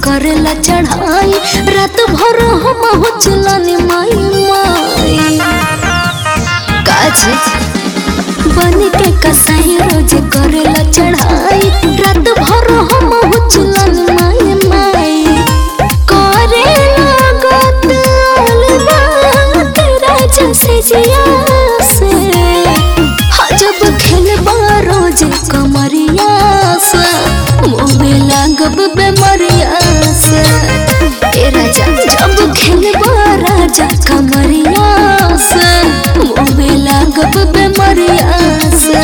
करेला चढ़ाई रात भर हम हो चलानी माई माई काज बन के कसाई रोज करेला चढ़ाई रात भर हम हो चलानी माई माई करेला गत अलवा तेरा जैसे जिया से जब खेलबा रोज कमरिया से मोबे लागब बेमरिया से ए राजा जब खेलबा राजा कमरिया से मोबे लागब बेमरिया से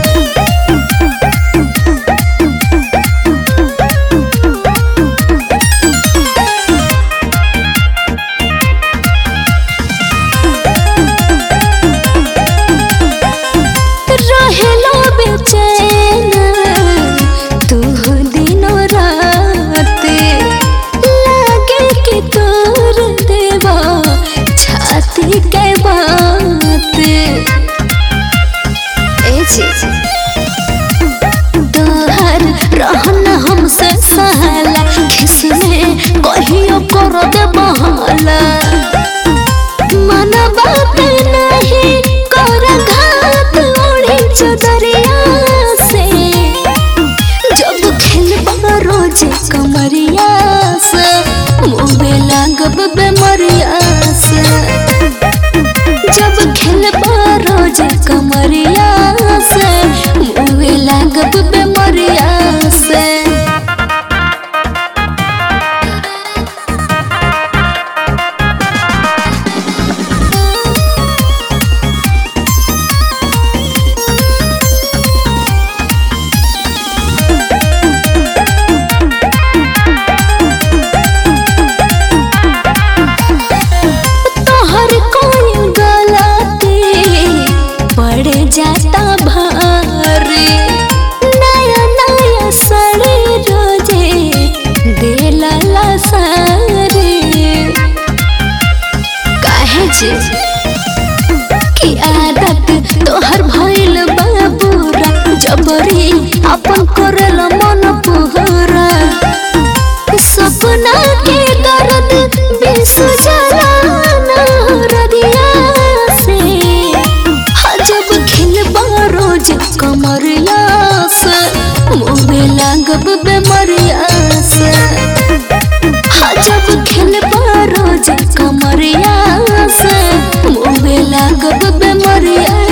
रहेला बेचैन तू दिनो रात लागे कि तोर देवा छाती के बात ए चीज तोहर रहना हमसे सहला खिसने कहियो कर दे बहाला मन बात नहीं कर घात ओढ़ी चदरिया से जब खेलबा रोज कमरिया से मुँहे लागब बेमरिया से जब खेलबा रोज कमरिया से मुँहे लागब बेमरिया से तोहर कोई गलती पड़ जाता भारी नया नया साड़ी रोजे देला ला सारी काहे जे की आदत तोहर भइल बाबूरा जबरी अपन करल मन पुहरा सपना के दर्द बेसुजाना रदिया से जब खिलबा रोज कमरिया से मुँहे लागब बेमरिया से जब खिलबा रोज कमरिया से मुँहे लागब बेमरिया